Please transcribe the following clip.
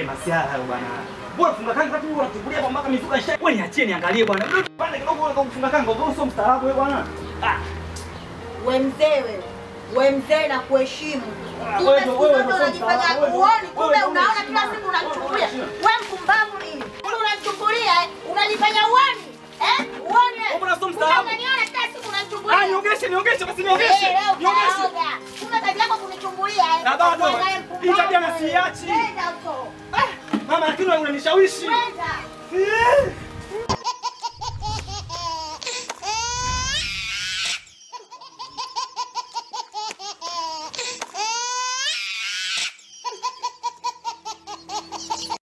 masiara hayo bwana. Bora funga kanga kati wewe unachukulia hapa mpaka mizuka isha. Wewe niachie niangalie bwana. Pande kidogo wewe kufunga kanga, wewe sio mstaarabu wewe bwana. Ah, We mzee wewe, we mzee na kuheshimu. Ah, Kumbe wewe siku wewe zote ndio unajifanya mtaalamu, wewe uoni, ndio- kumbe wewe ndio unaona unaheshima, kila siku wewe unanichukulia. ndio We mpumbavu nini? Kumbe unanichukulia eh? Unajifanya uoni? Eh? Uoni? eh? Wewe unasoma Kumbe mstaarabu. unaniona kila siku ah, unanichukulia. niongeshe niongeshe basi Eh, niongeshe. leo Niongeshe. utaoga. Kumbe kazi yako kunichungulia eh? Na bado, Uangalie hii tabia mpumbavu, na eh. siiachi. Nenda huko. Ah, mama lakini wewe unanishawishi. Nenda. Eh.